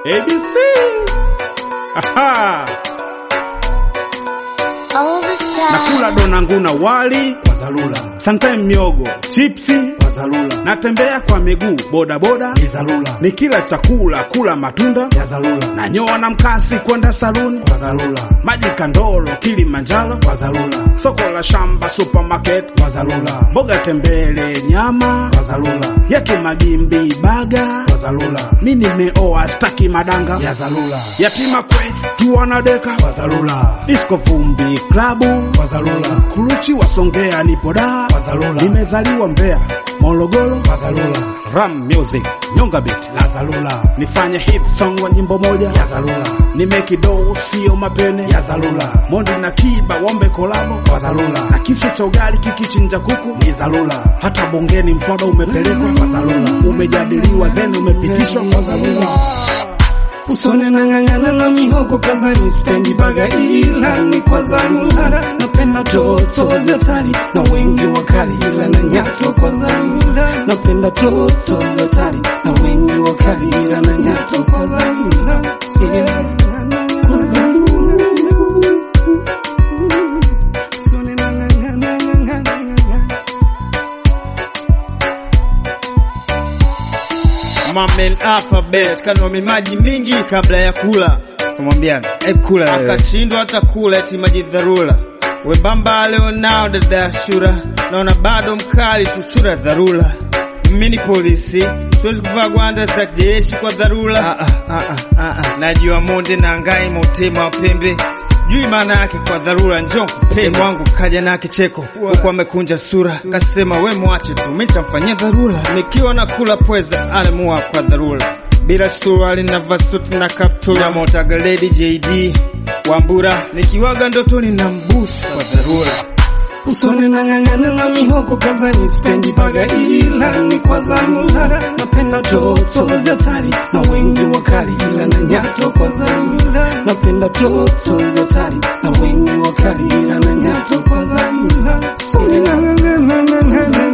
ABC. Aha. All the stars. Nakula donangu na wali kwa dharura, sometime miogo, chipsi kwa dharura, natembea kwa miguu boda boda ni dharura, nikila chakula kula matunda ya dharura, nanyoa na mkasi kwenda saluni kwa dharura, maji kandolo Kilimanjaro kwa dharura, soko la shamba supermarket kwa dharura, mboga tembele nyama kwa dharura, yetu magimbi baga kwa dharura, mi nimeoa staki madanga ya dharura, yatima kwetu wanadeka kwa dharura, disco vumbi klabu kwa dharura, kuruchi wasongea nipo daa kwa dharura, nimezaliwa Mbeya Morogoro kwa dharura, ram music nyonga beat la dharura, nifanye hit song wa nyimbo moja ya dharura, nimeki do sio mapene ya dharura, Mondi na Kiba wombe kolabo kwa dharura, na kisu cha ugali kikichinja kuku ni dharura, hata bungeni mswada umepelekwa kwa dharura, umejadiliwa zeni umepitishwa kwa dharura. Usone nang'ang'ana na mihogo kazani, spendi baga ila ni kwa dharura. Napenda toto za tari na wengi wakali, ila na nyato kwa dharura. Napenda toto za tari na wengi wakali, ila na nyato kwa dharura. Yeah, kwa dharura. Usone nang'ang'ana, nang'ang'ana. Mamel alphabet kanomi maji mingi kabla ya kula, Kumwambia hebu kula wewe. akashindwa hata kula eti maji dharura. Wembamba leo nao dada Shura, naona bado mkali tuchura dharura. Mimi ni polisi, siwezi kuvaa gwanda za jeshi kwa dharura. Ah, ah, ah, ah, ah. Najua monde na ngai motema wa pembe sijui maana yake kwa dharura. Njoo mpe wangu kaja na kicheko huku amekunja sura, kasema we mwache tu, mimi nitamfanyia dharura. Nikiwa nakula pweza alimua kwa dharura, bila suruali na vasuti na kaptura, motaga lady JD Wambura, nikiwaga ndotoni na mbusu kwa dharura. Usone nang'ang'ana na mihogo kazani, spendi baga ila ni kwa dharura. Napenda toto za tari na wengi wakali, ila na nyato kwa dharura. Napenda toto za tari na wengi wakali, ila na nyato kwa dharura. Usone nang'ang'ana, nang'ang'ana